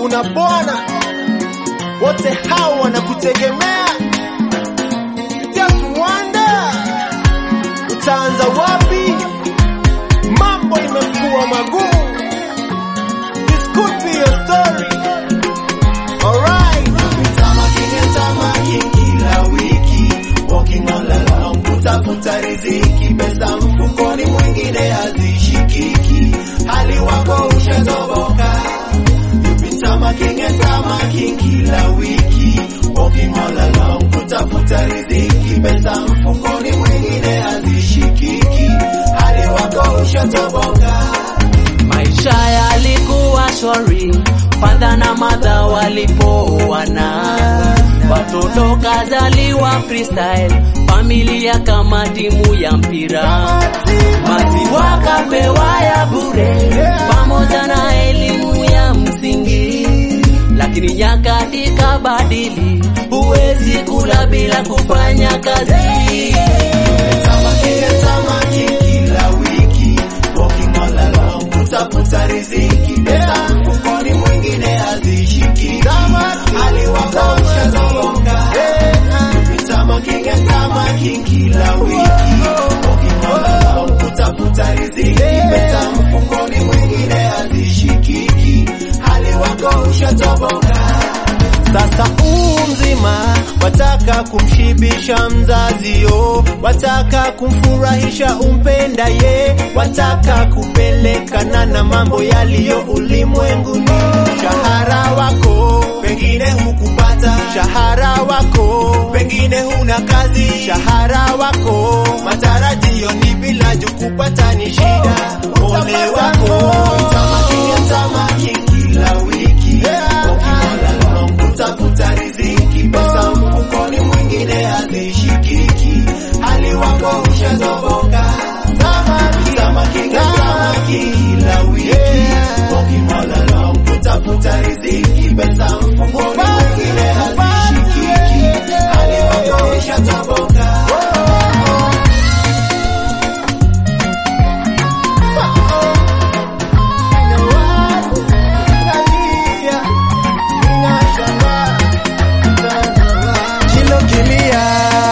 kuna Bwana, wote hao wanakutegemea. Just wonder utaanza wapi? Mambo imekuwa magumu. This could be your story. Alright. Tamaki tamaki kila wiki walking all along kutafuta riziki pesa mfukoni mwingine hazishikiki hali wako ushatoboka You've been tamaking and tamaking kila wiki walking all along kutafuta riziki pesa mfukoni mwingine hazishikiki hali wako ushatoboka Maisha yalikuwa shwari, padha na madha walipooana, watoto kazaliwa freestyle, familia kama timu ya mpira, maziwa kapewa ya bure, pamoja na elimu ya msingi. Lakini nyakati kabadili, huwezi kula bila kufanya kazi. Tamaki tamaki kila wiki walking all along kutafuta riziki pesa mfukoni mwingine hazishiki hali wako ushazonga Tamaking and tamaking kila wiki walking all along kutafuta riziki pesa mfukoni mwingine hazishikiki hali wako ushatoboka Sasa huu mzima wataka kumshibisha mzazio, wataka kumfurahisha umpenda ye, wataka kupelekana na mambo yaliyo ulimwenguni. Mshahara wako pengine hukupata, mshahara wako pengine huna kazi, mshahara wako matarajio ni bila juu kupata ni shida. Ole wako Tamaking and tamaking kila wiki walking all along kutafuta riziki pesa mfukoni mwingine hazishikiki hali wako ushatoboka Tamaking and tamaking kila wiki walking all along kutafuta riziki pesa mfukoni mwingine hazishikiki hali wako ushatoboka Kilo kilia,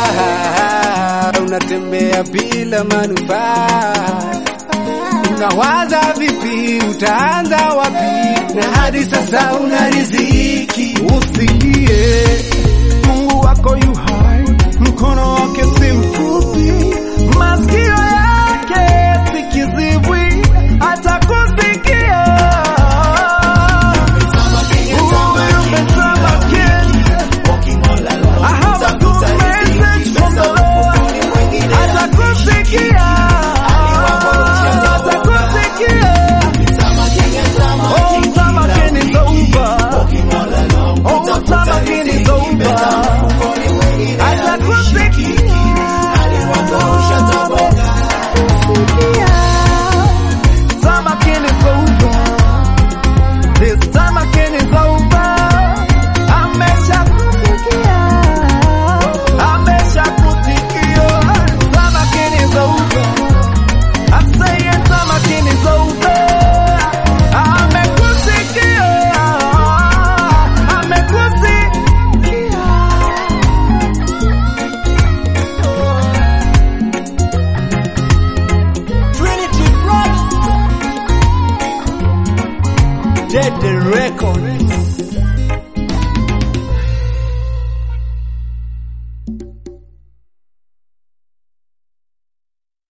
unatembea bila manufaa, unawaza vipi, utaanza wapi? Na hadi sasa una riziki, usilie, Mungu wako yu hai, mkono wake si mfupi, masikio yake si kizibwi, atakusikia. Uwe umetamakin, walking all along I have a good kutafuta riziki message from pesa the Lord. mfukoni mwingine Atakusikia, atakusikia. Oh, tamakin is over. Oh, tamakin is over. Atakusikia. Tamakin is over. This tamakin is over. Ameshakusikia. Ameshakusikia. Tamakin is over. I'm saying tamakin is over. Amekusikia. Amekusikia. Trinity Brothers. Dead the record.